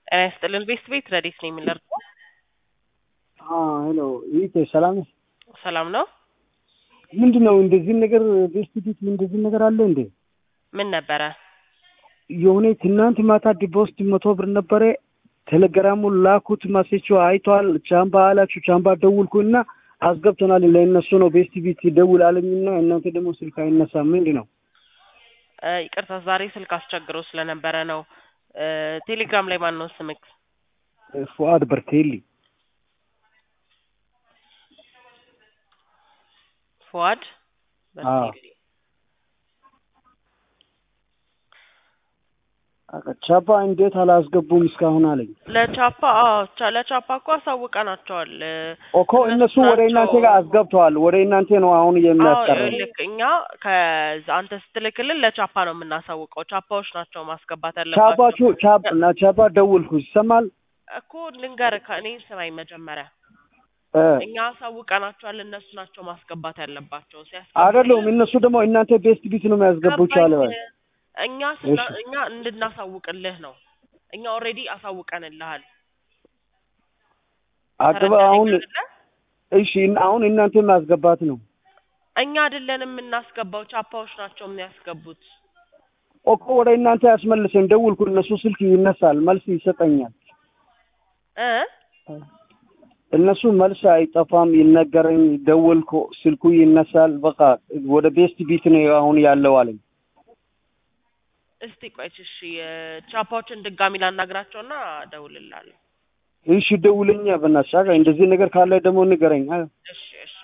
ጤና ይስጥልን ቤስት ቤት ረዲት ነው የሚለርሰው ሄሎ ይህ ሰላም ነሽ? ሰላም ነው። ምንድን ነው እንደዚህ ነገር ቤስት ቤት እንደዚህ ነገር አለ እንዴ? ምን ነበረ? የሆነ ትናንት ማታ ዲፖስት መቶ ብር ነበረ። ቴሌግራሙ ላኩት ማሴቹ አይቷል። ቻምባ አላችሁ ቻምባ ደውልኩ እና አስገብተናል ለእነሱ ነው ቤስት ቤት ደውል አለኝና እናንተ ደግሞ ስልክ አይነሳም። ምንድን ነው? እ ይቅርታ ዛሬ ስልክ አስቸግሮ ስለነበረ ነው። እ ቴሌግራም ላይ ማን ነው ስምክ? ፉአድ በርቴሊ ፉአድ በርቴሊ። ቻፓ እንዴት አላስገቡም እስካሁን አለኝ ለቻፓ አዎ ቻ- ለቻፓ እኮ አሳውቀናቸዋል። እ እኮ እነሱ ወደ እናንተ ጋር አስገብተዋል። ወደ እናንተ ነው አሁን አዎ የሚያስቀረው። ልክ እኛ ከዛ አንተ ስትልክልን ለቻፓ ነው የምናሳውቀው። ቻፓዎች ናቸው ማስገባት ያለባቸው ቻፓችሁ ቻፕ እና ቻፓ ደውልኩ ይሰማል እኮ ልንገርህ፣ ከእኔ ስማኝ መጀመሪያ እ እኛ አሳውቀናቸዋል። እነሱ ናቸው ማስገባት ያለባቸው። አይደለም እነሱ ደግሞ እናንተ ቤስት ቢት ነው የሚያስገቡት አለ ገባኝ። እኛ ስና እሺ። እኛ እንድናሳውቅልህ ነው። እኛ ኦልሬዲ አሳውቀንልሃል። አገባ ተረዳኸኝ አሁን አይደለ? እሺ አሁን እናንተ ማስገባት ነው እኛ አይደለን የምናስገባው፣ ቻፓዎች ናቸው የሚያስገቡት። እኮ ወደ እናንተ ያስመልሰን ደውልኩ እነሱ ስልክ ይነሳል መልስ ይሰጠኛል እ እነሱ መልስ አይጠፋም ይነገረኝ ደወልኩ ስልኩ ይነሳል በቃ ወደ ቤስት ቢት ነው አሁን ያለው አለኝ እስቲ ቆይች እሺ፣ ቻፓዎችን ድጋሚ ላናግራቸውና እደውልልሃለሁ። እሺ ደውለኛ በእናትሽ አጋ እንደዚህ ነገር ካለ ደግሞ ንገረኝ አ- እሺ እሺ